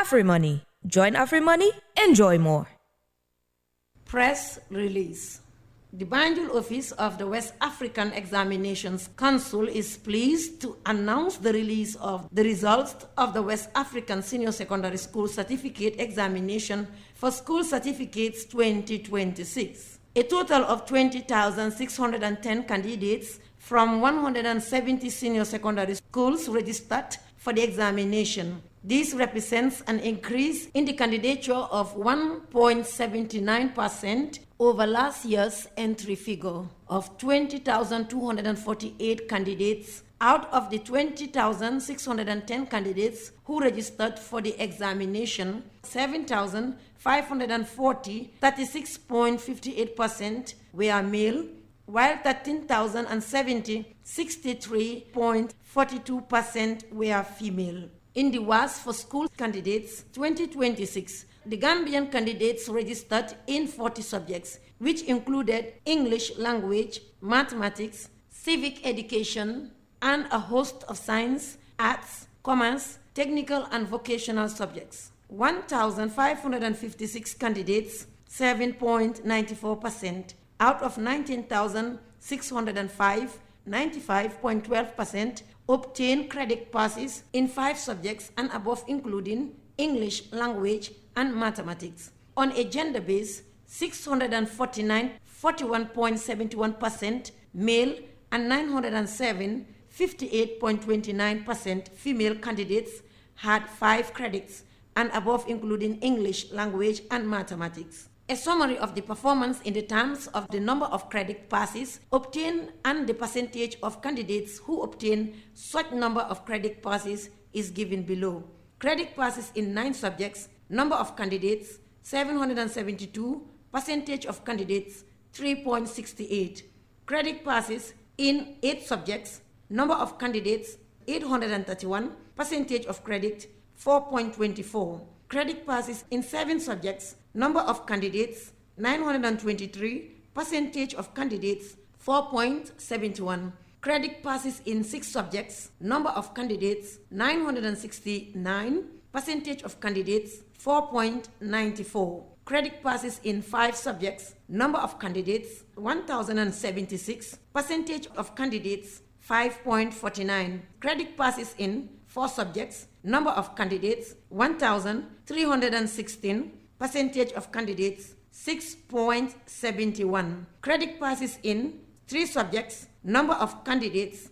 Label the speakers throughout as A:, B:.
A: AfriMoney. Join AfriMoney, enjoy more.
B: Press release. The Banjul office of the West African Examinations Council is pleased to announce the release of the results of the West African Senior Secondary School Certificate Examination for School Certificates 2026. A total of 20,610 candidates from 170 senior secondary schools registered for the examination. This represents an increase in the candidature of 1.79% over last year's entry figure of 20,248 candidates out of the 20,610 candidates who registered for the examination, 7,540, 36.58% were male, while 13,070, 63.42% were female. In the WAS for school candidates 2026, the Gambian candidates registered in 40 subjects, which included English language, mathematics, civic education, and a host of science, arts, commerce, technical, and vocational subjects. 1,556 candidates, 7.94%, out of 19,605, 95.12%, obtained credit passes in five subjects and above, including English language and mathematics. On a gender base, 649, 41.71% male, and 907, 58.29% female candidates had five credits and above, including English language and mathematics. A summary of the performance in the terms of the number of credit passes obtained and the percentage of candidates who obtain such number of credit passes is given below. Credit passes in nine subjects, number of candidates 772, percentage of candidates 3.68. Credit passes in eight subjects, number of candidates 831, percentage of credit 4.24. Credit passes in seven subjects, number of candidates 923, percentage of candidates 4.71. Credit passes in six subjects, number of candidates 969, percentage of candidates 4.94. Credit passes in five subjects, number of candidates 1076, percentage of candidates 5.49. Credit passes in four subjects, number of candidates 1316, percentage of candidates 6.71. Credit passes in three subjects, number of candidates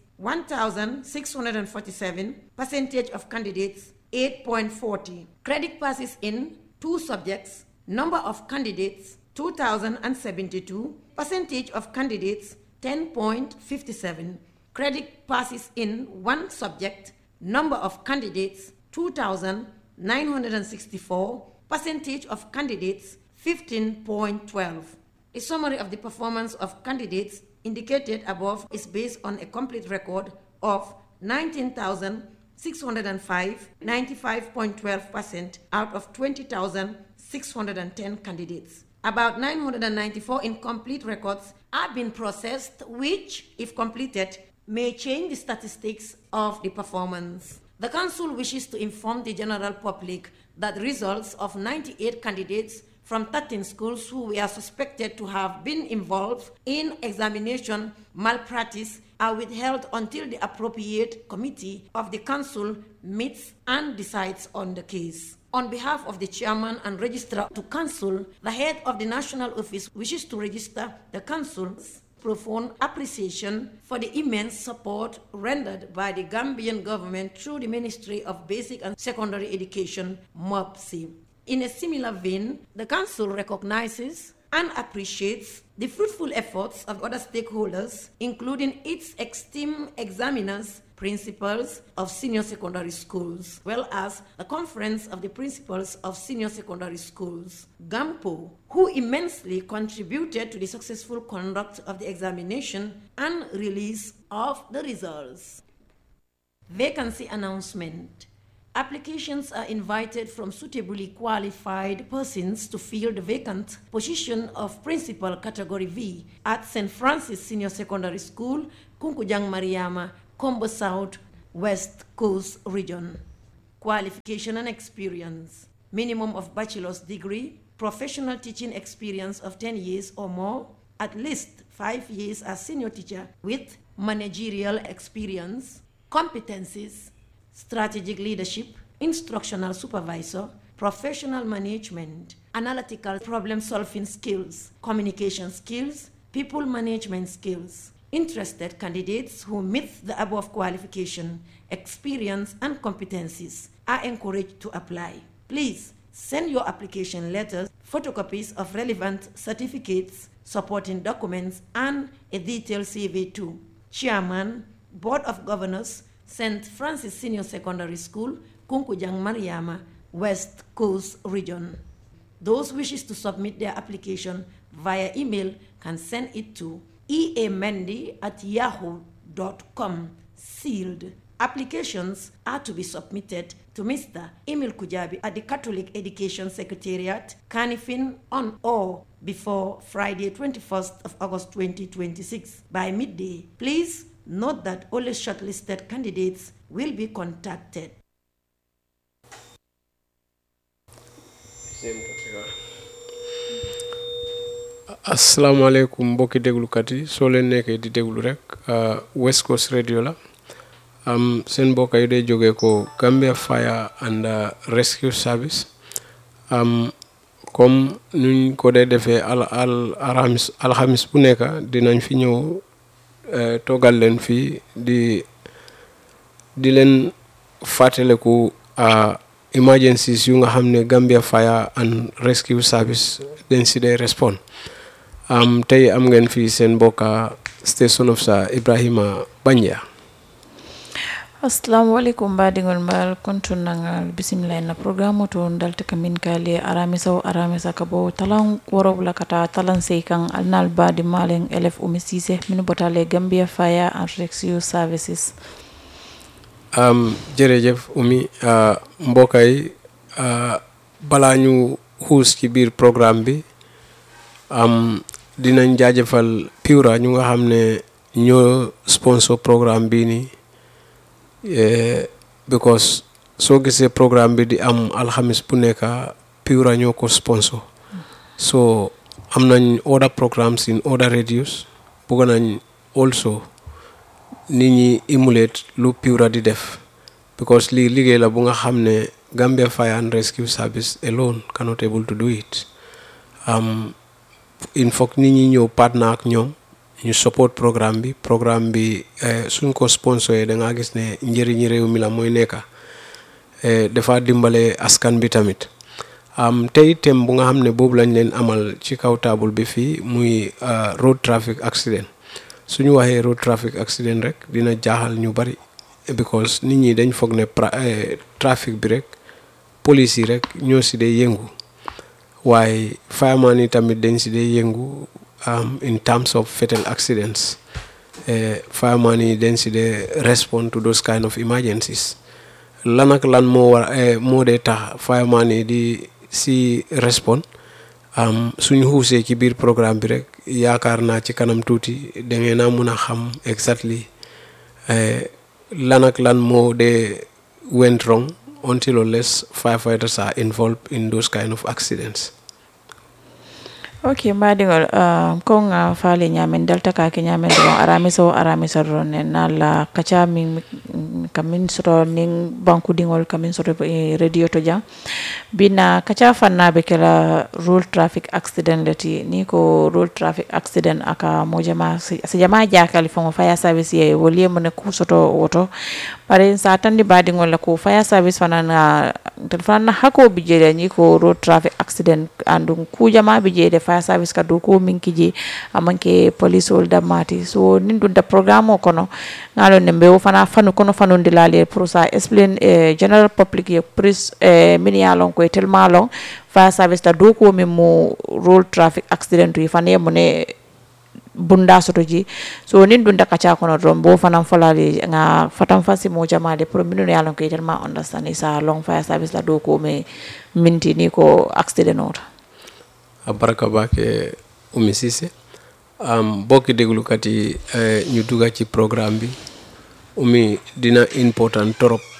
B: 1647, percentage of candidates 8.40. Credit passes in two subjects, number of candidates 2072, percentage of candidates 10.57. Credit passes in one subject, number of candidates 2964, percentage of candidates 15.12. A summary of the performance of candidates indicated above is based on a complete record of 19,605, 95.12% out of 20,610 candidates. About 994 incomplete records have been processed, which, if completed, may change the statistics of the performance. The Council wishes to inform the general public that results of 98 candidates from 13 schools who were suspected to have been involved in examination malpractice are withheld until the appropriate committee of the Council meets and decides on the case. On behalf of the chairman and registrar to Council, the head of the national office wishes to register the Council's profound appreciation for the immense support rendered by the Gambian government through the Ministry of Basic and Secondary Education, MOPSI. In a similar vein, the Council recognizes and appreciates the fruitful efforts of other stakeholders, including its esteemed examiners, principals of senior secondary schools, well as the Conference of the Principals of Senior Secondary Schools, GAMPO, who immensely contributed to the successful conduct of the examination and release of the results. Vacancy announcement. Applications are invited from suitably qualified persons to fill the vacant position of Principal Category V at St. Francis Senior Secondary School, Kunkujang Mariama, Combo South, West Coast Region. qualification and experience, minimum of bachelor's degree, professional teaching experience of 10 years or more, at least five years as senior teacher with managerial experience, competencies, strategic leadership, instructional supervisor, professional management, analytical problem solving skills, communication skills, people management skills. Interested candidates who meet the above qualification, experience, and competencies are encouraged to apply. Please send your application letters, photocopies of relevant certificates, supporting documents, and a detailed CV to Chairman, Board of Governors, St. Francis Senior Secondary School, Kunkujang Mariama, West Coast Region. Those wishes to submit their application via email can send it to eamendi at yahoo.com sealed. Applications are to be submitted to Mr. Emil Kujabi at the Catholic Education Secretariat, Canifin, on or before Friday, 21st of August 2026 by midday. Please note that only shortlisted candidates will be contacted.
C: asalaamaaleykum mbokki déglukat yi soo leen nekkee di déglu rek West Coast Radio la am seen mbokk yi day jógee ko Gambia Fire and Rescue Service am comme nuñ ko dee defee al al alxamis alxamis bu nekk dinañ fi ñëw toogal leen fii di di leen fàttaleku emergencies yu nga xam ne Gambia Fire and Rescue Service dañ si dee respond am tey am ngeen fii seen mbokka station of sa Ibrahima Banjia
D: assalamu aleykum mbaɗigol mbal kontunnagal bisimilla na programme to dalta kamin kali aramisa o aramisa ka bo talan worowla kata talan sey kan alnal badi malen élève umi sise min botale gambia fire and rescue services
C: um, jërëjëf umi uh, mbokka yi uh, balaa ñu xuus ci biir programme bi am dinañ jaajëfal Pura ñu nga xam ne ñoo sponsor programme bii nii because soo gisee programme bi di am alxamis bu nekk Pura ñoo ko sponsor so am nañ other programmes in other radios bëgg nañ also nit ñi emulate lu Pura di def because lii liggéey la bu nga xam ne Gambia Fire and Rescue Service alone cannot able to do it um, il faut nit ñi ñëw partner ak ñoom ñu support programme bi programme bi suñ ko sponsoré da nga gis ne njëriñi réew mi la mooy nekka dafa dimbale askan bi tamit am tey thème bu nga xam ne boobu lañ leen amal ci kaw taabul bi fii muy road traffic accident suñu waxee road traffic accident rek dina jaaxal ñu bari because nit ñi dañ foog ne trafic bi rek police yi rek ñoo si dee yëngu waaye fireman yi tamit dañ si dee yëngu in terms of fatal accidents fireman yi dañ si dee respond to those kind of emergencies lan ak lan moo war moo dee tax fireman yi di si respond suñu xuusee ci biir programme bi rek yaakaar naa ci kanam tuuti da ngeen a mun a xam exactly lan ak lan moo dee went wrong until or less firefighters are involved in those kind of accidents.
D: ok mbaɗigol uh, ko ga faali ñamen delta kake ñamen doron aramisa o aramisa doron ne nala kaca min kamin soto nin bankudiŋol kamin soto e radio to jang bina kaca fannaɓe kela road traffic accident leti ni ko road traffic accident aka mo jama si jama jakali fango fire service ye wolie mone ku soto woto bare sa tandi baɗigol la ko fire service fanana tel fanana hako bijele ni ko road traffic accident andum kujama bijede fire service ka dow ko min kiji amanke police ol dammati so nin ɗum da programme o kono ngalon ne mbewo fana fanu kono fanodilali pour ça explain e general public ye pris e min ya lon koye tellement long fire service ta dow ko min mo road traffic accident yi fana yemo ne bunda soto ji so nin ɗum dakaca kono ɗon bo fanan folali ga fatan fasi mo jamade pour minu yalon ko tellement understand sa long fire service la dow ko me minti ni ko accident ota
C: a baraka baake Oumi Cissé um, bokki déglukat yi ñu dugga ci programme bi Oumi dina important torop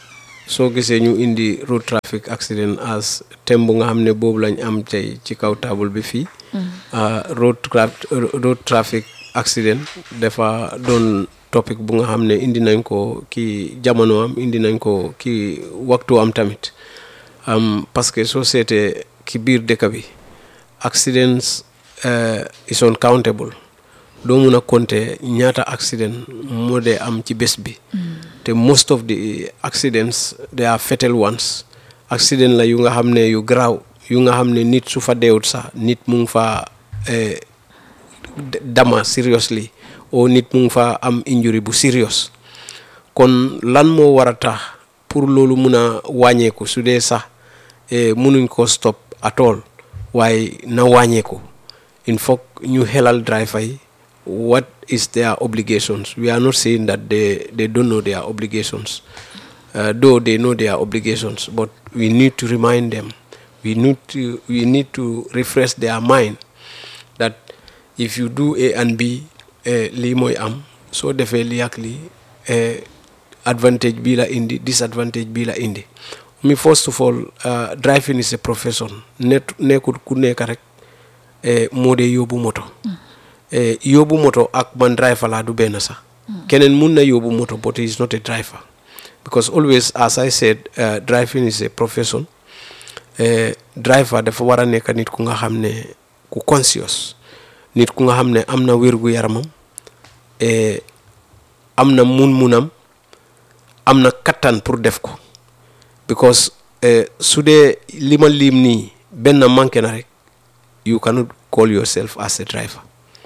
C: soo gisee ñu indi road traffic accident as thème bu nga xam ne boobu lañ am tey ci kaw table bi fii ah, road tra- road traffic accident dafa doon topic bu nga xam ne indi nañ ko ki jamono am indi nañ ko ki waxtu am tamit am parce que soo seetee ki biir dëkk bi accidents eh, is uncountable doo mun a compter ñaata accident moo dee am ci bés bi te most of the accidents they are fatal ones accident la yu nga xam ne yu garaaw yu nga xam ne nit su fa deewut sax nit mu ngi fa eh, d- dama seriously o nit mu ngi fa am injury bu serious kon lan moo war a tax pour loolu mun a wàññeeku su dee sax eh, munuñ ko stop at all waaye na wàññeeku il faut ñu xelal driver yi what is their obligations we are not saying that they, they don't know their obligations uh, though they know their obligations but we need to remind them we need to we need to refresh their mind that if you do A and B eh, lii mooy am soo defee lii ak lii eh, advantage bii la indi disadvantage bii la indi mi first of all uh, driving is a profession net nekkul ku nekk rek eh, moo dee yóbbu moto eh, yóbbu moto ak man driver laa du benn sax keneen mun na yóbbu moto but he is not a driver because always as I said uh, driving is a profession eh, driver dafa war a nekk nit ku nga xam ne ku conscious nit ku nga xam ne am na wérgu yaramam eh, am na mun-munam am na kattan pour def ko because eh, su dee li ma lim nii benn manqué na rek you cannot call yourself as a driver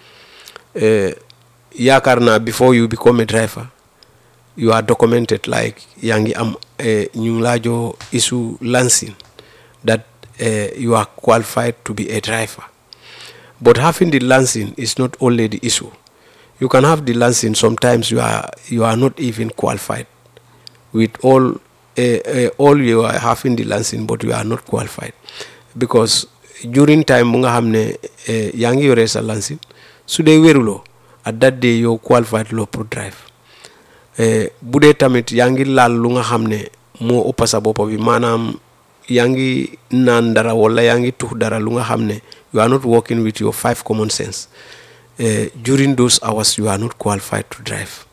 C: eh, yaakaar naa before you become a driver you are documented like yaa ngi am eh, ñu ngi laa joo issue lancing that eh, you are qualified to be a driver but having the lancing is not only the issue you can have the lancing sometimes you are you are not even qualified with all uh, uh, all you are having the lancing but you are not qualified because during time mu nga xam ne eh, yaa ngi yore sa lancing su dee wéruloo at that day yow qualified loo pour drive eh, bu dee tamit yaa ngi laal lu nga xam ne moo ëpp sa bopp bi maanaam yaa ngi naan dara wala yaa ngi tux dara lu nga xam ne you are not working with your five common sense eh, during those hours you are not qualified to drive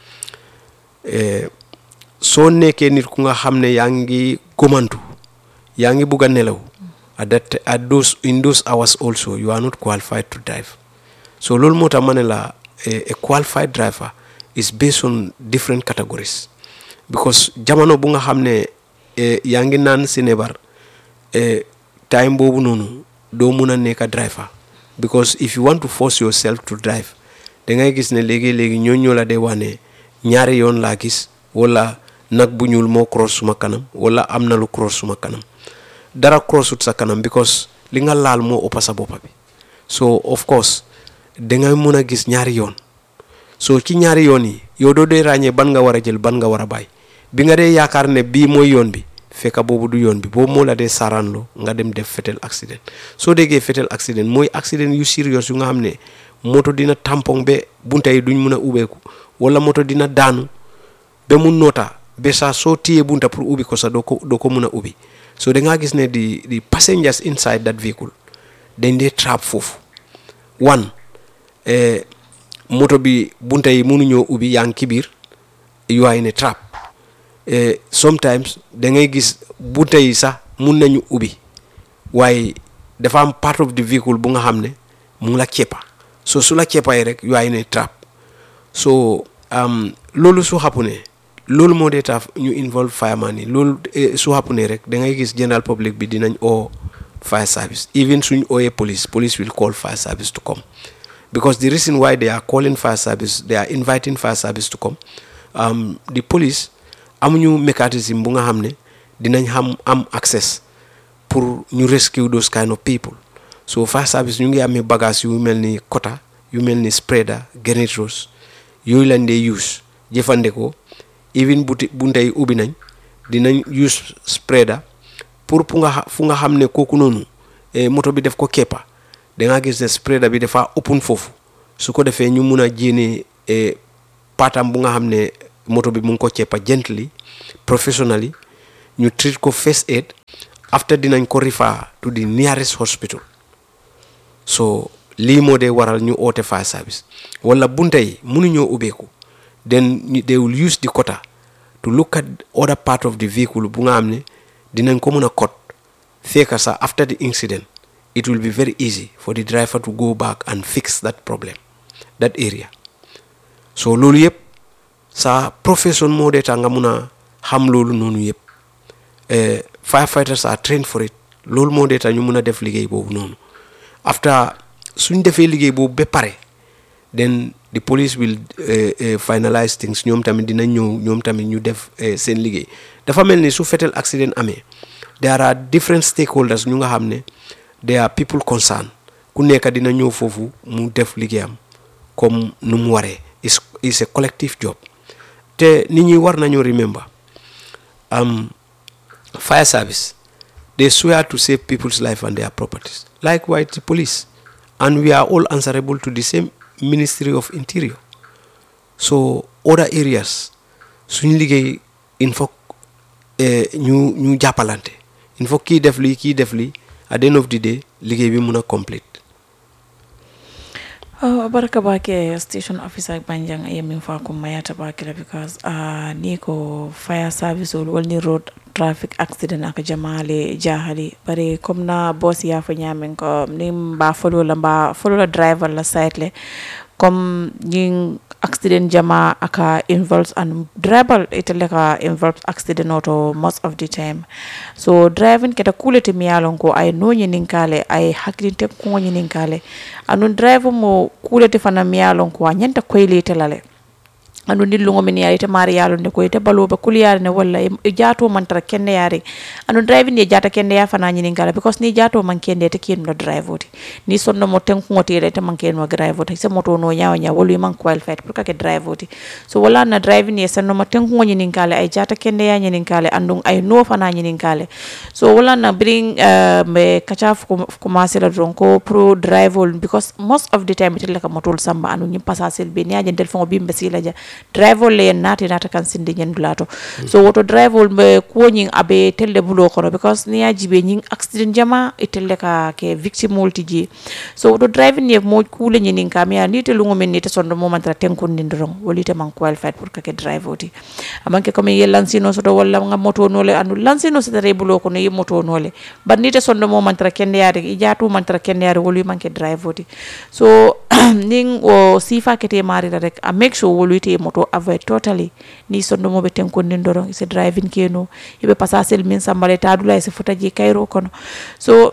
C: eh, soo nekkee nit ku nga xam ne yaa ngi gomantu yaa ngi bugg a nelaw at that at those in those hours also you are not qualified to drive so loolu moo tax ma ne la eh, a qualified driver is based on different categories because jamono bu nga xam ne eh, yaa ngi naan si nebar eh, time boobu noonu doo mun a nekk driver because if you want to force yourself to drive da ngay gis ne léegi-léegi ñoo ñoo la dee wax ne ñaari yoon laa gis wala nag bu ñuul moo cross suma kanam wala am na lu cross suma kanam dara crossut sa kanam because li nga laal moo ëpp sa boppa bi so of course dangay mun a gis ñaari yoon so ci ñaari yoon yi yow doo dee ràññee ban nga war a jël ban nga war a bàyyi bi nga dee yaakaar ne bii mooy yoon bi fekka boobu du yoon bi boobu moo la dee saaraanloo nga dem def fatal accident soo déggee fatal accident mooy accident yu serious yu nga xam ne moto dina tampon ba bunta yi duñ mun a ubbeeku wala moto dina daanu ba mu noota ba saa soo téyee bunta pour ubbi ko sax doo ko doo ko mun a ubbi so da ngaa gis ne di di passengers inside that vehicle dañ dee trap foofu one eh, moto bi bunta yi mënuñoo ubbi yaa ngi ci biir you are in a trap eh, sometimes da ngay gis bunta yi sax mun nañu ubbi waaye dafa am part of the vehicle bu nga xam ne mu ngi la ceppa so su la ceppay rek you are in a trap so um, loolu su xapu ne loolu moo dee tax ñu involve fireman yi loolu eh, su xapu ne rek da ngay gis general public bi dinañ oo fire service even suñ ooyee police police will call fire service to come because the reason why they are calling fire service they are inviting fire service to come um, the police amuñu mécanisme bu nga xam ne dinañ xam am access pour ñu rescue those kind of people so fire service ñu ngi amee bagage yu mel ni quota yu mel ni spreader generators yooyu lañ dee use jëfandikoo even buti bunte yi ubbi nañ dinañ use spreader pour fu nga xa- fu nga xam ne kooku noonu eh, moto bi def ko keppa da nga gis ne spreader bi dafa open foofu su ko defee ñu mun a jéene eh, paatam bu nga xam ne moto bi mu ngi ko ceppa gently professionally ñu treat ko first aid after dinañ ko refer to the nearest hospital so lii moo dee waral ñu oote fire service wala bunta yi mënuñoo ubbeeku then ñu- they will use the quota to look at other part of the vehicle bu nga xam ne dinañ ko mën a cot fekka sax after the incident it will be very easy for the driver to go back and fix that problem that area so loolu yëpp sa profession moo dee tax nga mun a xam loolu noonu yëpp eh, firefighters are trained for it loolu moo dee tax ñu mun a def liggéey boobu noonu after suñ defee liggéey boobu ba pare then the police will eh, eh, finalize things ñoom tamit dinañ ñëw ñoom tamit ñu def eh, seen liggéey dafa mel ni su fetel accident amee there are different stakeholders ñu nga xam ne there are people concerned ku nekk dina ñëw foofu mu def liggéeyam comme nu mu waree is is a collective job te nit ñi war nañoo remember um, fire service they swear to save people's life and their properties likewise the police and we are all answerable to the same ministry of interior so other areas suñ liggéey il faut eh, ñu ñu jàppalante il faut kii def lii kii def lii at the end of the day liggéey bi mun a complete
D: Uh, baraka bake station officer banjang ye min fa ko mayata bakila because uh, ni ko fire service ol woni road traffic accident aka jamale jahali bare comme na boss ya fa nyamen ko ni ba follow la ba follow la driver la site le comme ñing accident jama aka involves and driver itele ka involves accident auto most of the time so driving keta kulete mi yalon ko ay no ñinin kale ay hakkilinte ko ñinin kale anun driver mo kulete fana mi yalon ko a ñanta koylete lale andu ndillugo min yaari te maari yalo nde koye te baloɓe kuliyare ne walla e e jaato man tara kende yaari andu drive ni e jata kende ya fana ñinin kala because ni jaato man kende te kiyenno drive oti ni sonno mo tenkugo tire te man kenno drive oti se moto no ñawa ña wolu man qualified pour kake drive oti so wala na drive ni e sanno mo tenkugo ñinin kale ay jata kende ya ñinin kale andu ay no fana ñinin kale so wala na bring uh, me kaca commencé la don ko pro drive ol because most of the time itelle ka motol samba anu ñim passasel be ni ajendel fongo bimbe sila ja drive ol le en naati naata kan sinde ñendulato so woto drive ol mbe kuwoñing abe telle bulo kono because ni yaji be ñing accident jama e telle ka ke victime ol tiji so woto drive ni mo kule ñinin ka mi ni te lungo men ni te sondo mo mantara tenkon ni ndorong wolite man qualified pour kake drive oti amanke comme ye lansino soto walla nga moto nole andu lansino soto re bulo kono ye moto nole bar ni te sondo mo mantara kende yaade i jaatu mantara kende yaade wolu manke drive oti so ning o sifa kete marira rek a make sure wolu ite moto avoid totally ni sondo mo be tenkon ni ndorong se driving keno ibe passasel min sambale tadula se fotaji kayro kono so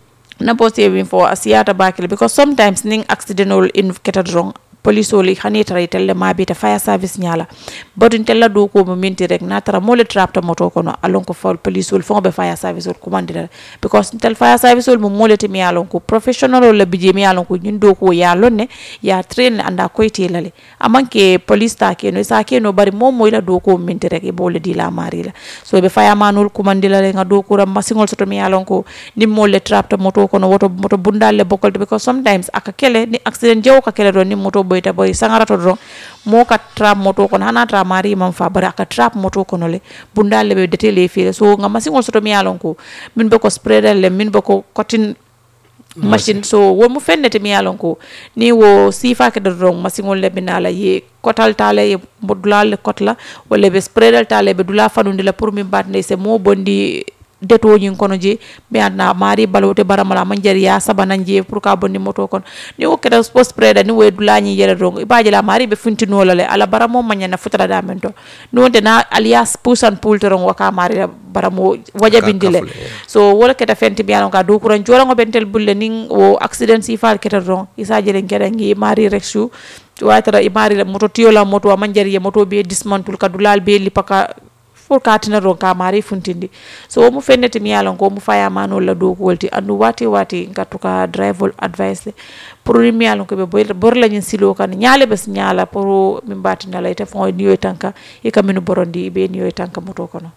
D: na poste win fo asiyata bakile because sometimes ning accidental in ketad wrong police oli hani tara itelle mabita fire service nyala bodin tella do ko mo minti rek na tara mole trapta moto kono alon ko fol police ol fonbe fire service ol commandira because tel fire service ol mo mole te mi alon ko professional ol bije mi alon ko nyin do ko ya lonne ya train anda ko lale amanke police ta ke no sa ke no bari mom moyla do ko minti rek e bole di la mari la so be fire manul commandila le nga do ko ram masingol soto mi alon ko ni mole trapta moto kono woto moto bundalle bokol because sometimes aka kele ni accident jewo ka kele do ni moto boyta boy sangarato do mo ka trap moto kono hana tra mari man fa bara aka trap moto kono le bundalle be detele fere so nga masingol soto mi alon ko min be ko spreader le min be ko cotton machine so wo mu fennete mi yalon ko ni wo sifake ɗo ɗon masiŋol le ɓe naala ye kotal tale ye mo dulal le kotla walla ɓe spreadal tale ɓe dula fanude la pour min batde se mo bondi detoñin kono je mi adna mari balote baramala man jari ya sabanan je pour ka bonni moto kono ni wo keta post preda ni wo dulañi yere don ibaje la mari be funtinola le ala baramo manyana futara da men to ni wonte na alias pusan pultoron waka mari baramo wajabindile so wala keta fenti bi alon ka do kuran jorango bentel bulle nin wo accident si fal keta don isa jere ngere ngi mari rexu watara i mari moto tiola moto man jari ye moto be dismantle ka dulal be lipaka pour ka tina ron ka mari funtindi so womu fennete mi yalon ko mu faya manol la dow wolti andu wati wati ngattu ka drive advice le pour mi yalon ko be bor la nyin silo kan nyaale bes nyaala pour mi batina la ite fon niyo tanka e kaminu borondi be niyo tanka moto kono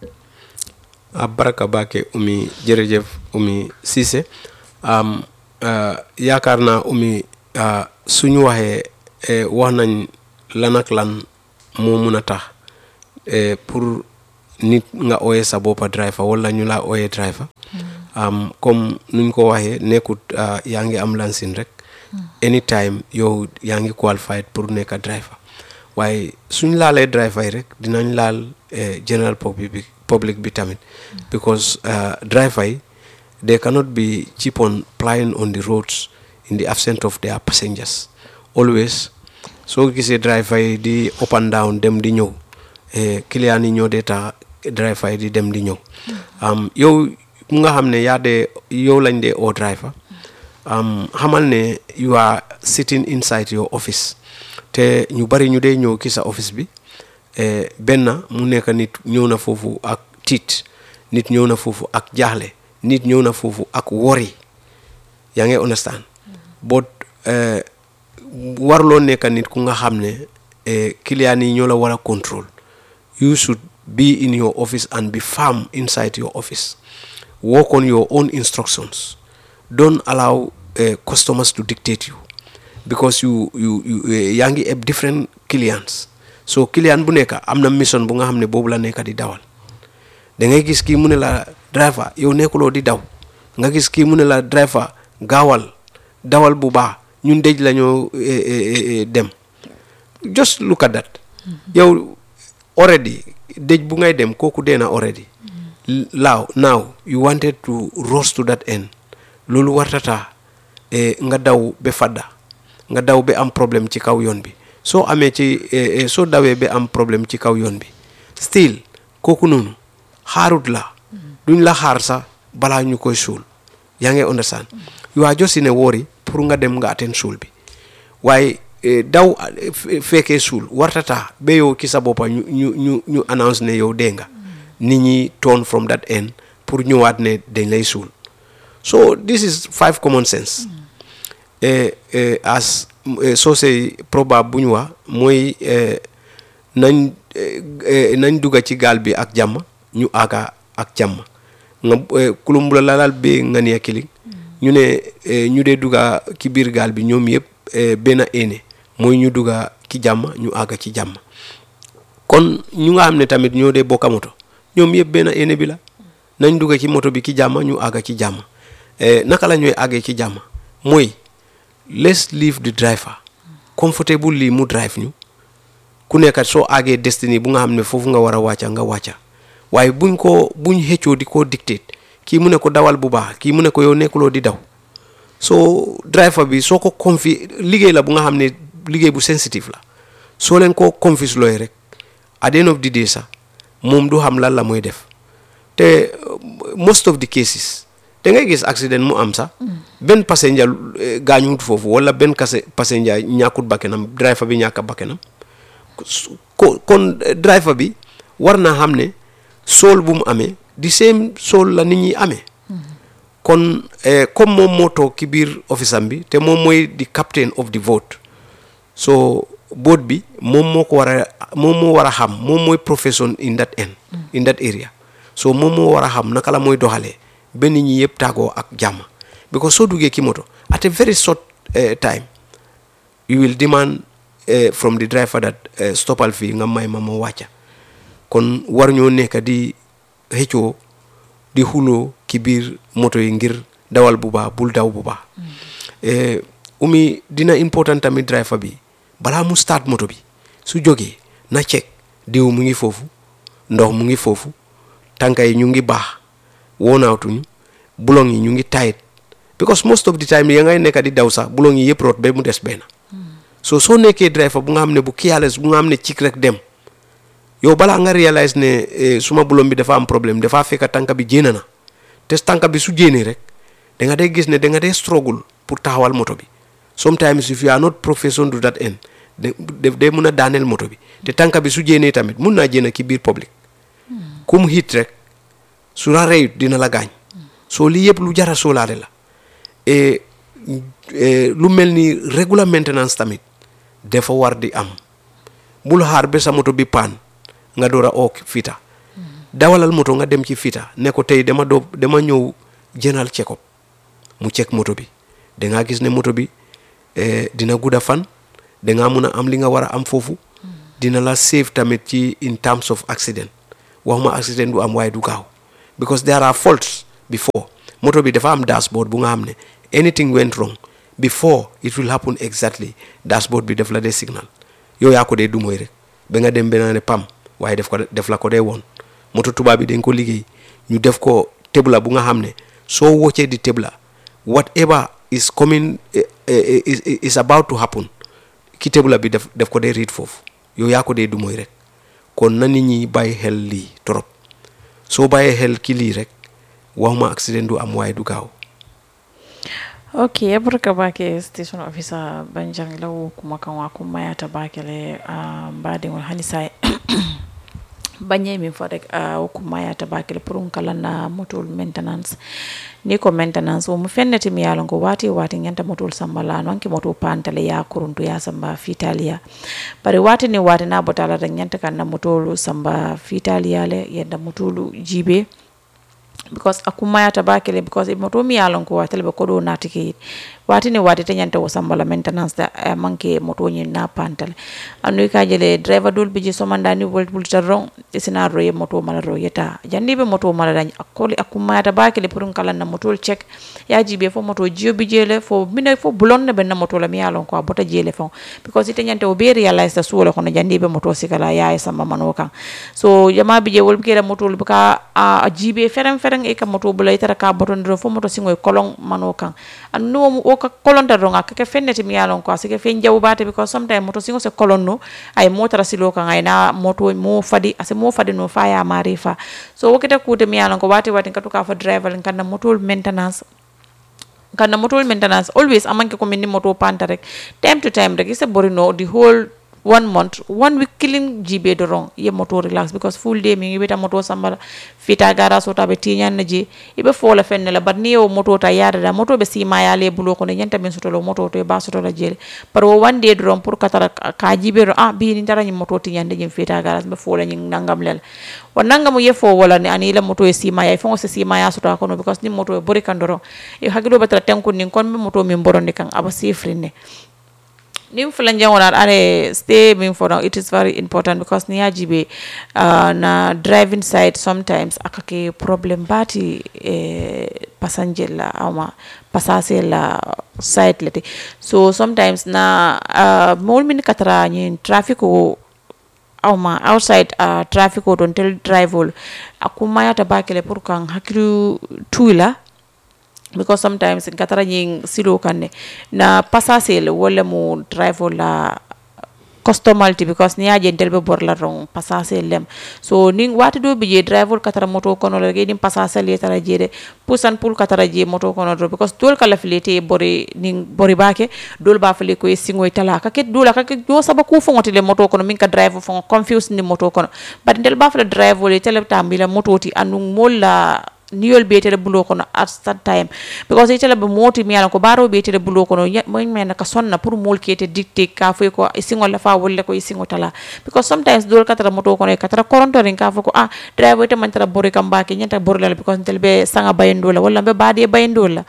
C: a baraka bake umi jërëjëf umi Cissé um, uh, yaakaar naa umi uh, suñu waxee eh, wax nañ lan ak lan moo mun a tax eh, pour nit nga ooyee sa boppa driver wala ñu laa ooyee driver am comme nuñ ko waxee nekkut ah, yaa ngi am lansin rek anytime yow yaa ngi qualified pour nekk driver waaye suñ laalee driver yi rek dinañ laal eh, general public bi public bi tamit because ah, driver yi they cannot be cheap on plying on the roads in the absence of their passengers always soo gisee driver yi di up and down dem di ñëw eh, client yi ñoo dee tax driver yi di dem di ñëw am yow mu nga xam ne yaa dee yow lañ dee oo driver am xamal ne you are sitting inside your office te ñu bari ñu dee ñëw ki sa office bi eh, benn mu nekk nit ñëw na foofu ak tiit nit ñëw na foofu ak jaaxle nit ñëw na foofu ak wori yaa ngi understand but eh, warloo nekk nit ku nga xam ne eh, client yi ñoo la war a control you should be in your office and be firm inside your office work on your own instructions don't allow uh, customers to dictate you because you you you eh, yaa ngi eb different clients so client bu nekk am na mission bu nga xam ne boobu la nekk di dawal da ngay gis kii mu ne la driver yow nekkuloo di daw nga gis kii mu ne la driver gaawal dawal bu baax ñun dëj la ñoo eh, eh, eh, dem just look at that yow already dëj bu ngay dem kooku dee na already laaw now you wanted to rush to that end loolu wartata eh, nga daw ba fadda nga daw ba am problème ci kaw yoon bi soo amee ci eh, eh, soo dawee ba am problème ci kaw yoon bi still kooku noonu xaarut la duñ la xaar sax balaa ñu koy suul yaa ngi understand you are just in a worry pour nga dem nga attend suul bi waaye eh, daw eh, fe- fekkee suul wartata ba yow ki sa boppa ñu ñu ñu ñu announce ne yow dee nga nit ñi turn from that end pour ñëwaat ne dañ lay suul so this is five common sense eh, eh, as eh, soosey probable bu ñu wax mooy eh, nañ eh, eh, nañ dugga ci gaal bi ak jàmm ñu aaga ak jàmm nga eh, kulumbula lalal be nga niya kiling ñu ne eh, ñu dee dugga ci biir gaal bi ñoom yëpp eh, benn ene mooy ñu dugga ci jàmm ñu aaga ci jàmm kon ñu nga xam ne tamit ñoo dee bokka moto ñoom yëpp benn ene bi la nañ dugga ci moto bi ci jàmm ñu aaga ci jàmm eh, naka la ñooy àggee ci jàmm mooy let's leave the driver comfortable lii mu drive ñu ku nekkat soo àggee destiny bu nga xam ne foofu nga war a wàcca nga wàcca waaye buñ ko buñ xëccoo di ko dictate kii mu ne ko dawal bu baax kii mu ne ko yow nekkuloo di daw soo driver bi soo ko confi liggéey la bu nga xam ne liggéey bu sensitive la soo leen ko confuse looy rek at the end of the day sax moom du xam lan la mooy def te uh, most of the cases da ngay gis accident mu am sax benn passenger eh, gaañuwut foofu wala benn kase passenger ñàkkut bakkenam driver bi ñàkk a bakkenam su- ko kon eh, driver bi war naa xam ne sool bu mu amee di same sool la nit ñi amee kon eh, comme moom moo toog ci biir office am bi te moom mooy di captain of the vote so boat bi moom moo ko war a moom moo war a xam moom mooy profession in that end in that area so moom moo war a xam naka la mooy doxalee ba nit ñi yëpp tàggoo ak jàmm because soo duggee ki moto at a very short eh, time you will demand eh, from the driver that eh, stoppal fii nga may ma ma wàcca kon war ñoo nekk di xëccoo di xuloo ki biir moto yi ngir dawal bu baax bul daw bu baax eh, umi dina important tamit driver bi balaa mu start moto bi su jógee na check diw mu ngi foofu ndox mu ngi foofu tànka yi ñu ngi baax woonaatuñu bulong yi ñu ngi tight because most of the time ya ngay nekk di daw sax bulong yi yëpp root ba mu des benn so soo nekkee driver bu nga xam ne bu careless bu nga xam ne cik rek dem yow balaa nga réalise ne eh, suma bulong bi dafa am problème dafa fekk tànka bi jéena na te tànka bi su jéenee rek da nga dee gis ne da nga dee struggle pour taxawal moto bi sometimes if you are not profession to that end de def dee mun a daaneel moto bi te tànka bi su jéenee tamit mun naa jéena ki biir public ku mu hit rek su la reyut dina la gaañ soo lii yëpp lu jara soolaale la et eh, lu mel ni regular maintenance tamit dafa war di am bul xaar ba sa moto bi paan nga door a oo fita dawalal moto nga dem ci fita ne ko tey dama doo dama ñëw jënal check up mu check moto bi da ngaa gis ne moto bi eh, dina gudda fan da ngaa mun a am li nga war a am foofu dina la save tamit ci in terms of accident waxuma accident du am waaye du gaaw because there are faults before moto bi dafa am dashboard bu nga xam ne anything went wrong before it will happen exactly dashboard bi def la dee signal yow yaa ko dee dumooy rek ba nga dem benn ne pam waaye def ko def la ko dee woon moto tubaab bi dañ ko liggéey ñu def ko tebla bu nga xam ne soo woccee di tebla whatever is coming eh, eh, is, is about to happen ki tebla bi def def ko dee riit foofu yow yaa ko dee dumooy rek kon na nit ñi bàyyi xel lii trop soo bàyyee xel ki lii rek waxuma accident du am waaye du gaaw
D: ok barka bake station officer banjang law kuma kan wa kuma ya ta bake le uh, mbadin wal hanisa banye min fo rek uh, kuma ya ta bake le pour kala na motor maintenance ni ko maintenance o mu fenneti mi yalon ko wati wati nyanta motol sambala non ke moto pantale ya kuruntu ya samba fitalia bari wati ni wati na botala da nyanta kan na motolu samba fitalia le yenda motolu jibe because a kummayata bakele because e moto mi yalon ko watele be kodo natike wati ne wati te nyanta wo sambala maintenance da uh, manke moto nyi na pantale anu ka jele driver dul biji somanda ni volt bulta rong isina ro ye moto mala ro yeta jandi be moto mala dañ akoli akummayata bakele pour kala na moto check ya jibe fo moto jio bi jele fo mine fo bulon ne be na moto la mi yalon ko bota jele fo because ite nyanta o be realize da suole kono jandi be moto sikala ya e samba mano kan so jama bi je wol kera moto lu ka a jibe ferem ferem e ka moto bula itara ka botondiro fo moto singo e kolon mano kan anu no o ka kolonta ronga kake fenneti mi yalon ko asike fen jaw bate because sometimes moto singo se kolon no ay motara silo kan ay na moto mo fadi ase mo fadi no fa ya mari fa so wokete kuute mi yalon ko wati wati katu ka fa driver kan na moto maintenance kana motor maintenance always amanke ko minni moto panta rek time to time rek isa borino the whole one month one week killing jibe do wrong ye moto relax because full day mi ngi beta moto sambala fita gara so tabe tiñan na je ibe fola fenne la barni o moto ta yada da moto be sima ya le bulo ko ne nyanta min soto lo moto to e ba soto la jele par wo one day do wrong pour katara ka jibe do ah bi ni tara ni moto tiñan de jim fita gara be fola ni nangam lel wa nangamu ye fo wala ni ani la moto e sima ya fongo se sima ya soto ko no because ni moto e bori kandoro e hagilo betara tankun ni kon be moto min borondi kan aba sifrine nin fulan jangonar are stay min for now it is very important because ni yajibe uh, na driving side sometimes akake problem bati eh, passenger la ama passager la side lete so sometimes na uh, mol min katara ni traffic o awma outside uh, traffic o don tel drive ol akuma yata bakele pour kan hakilu tuila because sometimes katara ñing silo kanne na passasel wala mu drive la customality because ni aje ntel be bor la rong passasel lem so ning wati do bije driver katara moto kono la ge nim passasel ye tara jede pusan pul katara je moto kono do because dol kala filete bori ning bori bake dol ba fele ko singo tala ka ket dola ka ket do saba ku fongote le moto kono min ka driver fongo confuse ni moto kono but ntel ba fele driver le tele tambila moto ti anu molla niyol beetere bulo kono at that time because itela be moti mi ko baro beetere bulo kono mo men ka sonna pour mol kete dictate ka fo ko isingo la fa wolle ko isingo tala because sometimes dol katara moto kono katara koronto rin ka fo ko ah driver te man tara bori kam baki nyanta bori la because tel be sanga bayendo la wala be baade bayendo la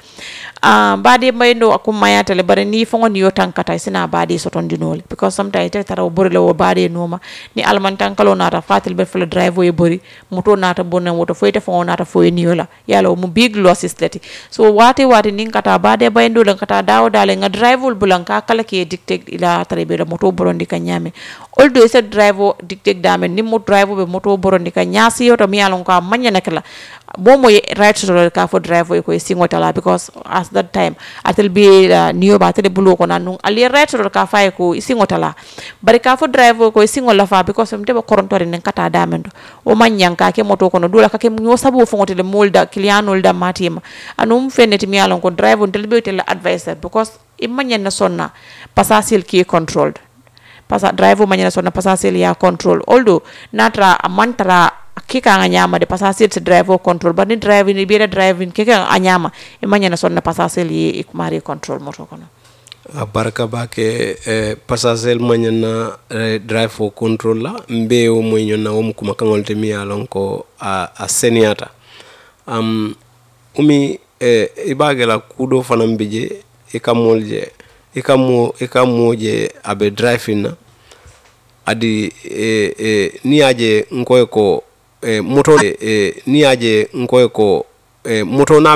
D: ah baade bayendo akum mayata le bare ni fongo ni yotankata sina baade soton dinole because sometimes te tara bori la wo baade noma ni alman tankalo nata fatil be fula driver e bori moto nata bonna moto foyte fongo nata foye ni la yala mu big losses leti so wate wate nin kata bade bayndo lan kata dawo dale nga driver bulan ka kala ke dictate ila tare be moto borondi ka nyame oldo ese driver dictate dame ni mo driver be moto borondi ka nyasi yoto mi alon ka manya nakala momo ye right to ka fo driver ko singo tala because at that time atel be uh, niyo ba tele bulo ko nanung ali right to ka fa ko singo tala bari ka fo driver ko singo la fa because mte ba korontore nen kata damendo o manyan ka ke moto kono dula ka ke nyo sabu fo ngotele molda clientol da matima anum feneti mi alon ko driver tel be tel advisor because imanyan na sonna passasil ki controlled pasa driver manyan na sonna passasil ya control although natra amantara kika nga nyama de passasil se driver control but ni driving ni bira driving kika nga nyama imanya na sonna passasil yi ikumari control moto kono
C: a barka bake eh, passager mañana eh, drive for control la mbe wo moy ñonna wo mu kuma kaŋol te mi ye lon ko a, a seniyata um, umi eh, i be ge la kudo fanaŋ bi je i ka moolu je i ka moo i ka moo je a be driving na adi eh, eh, ni ye je nkoye ko eh, moto eh, ni yaje nkoye ko eh, moto na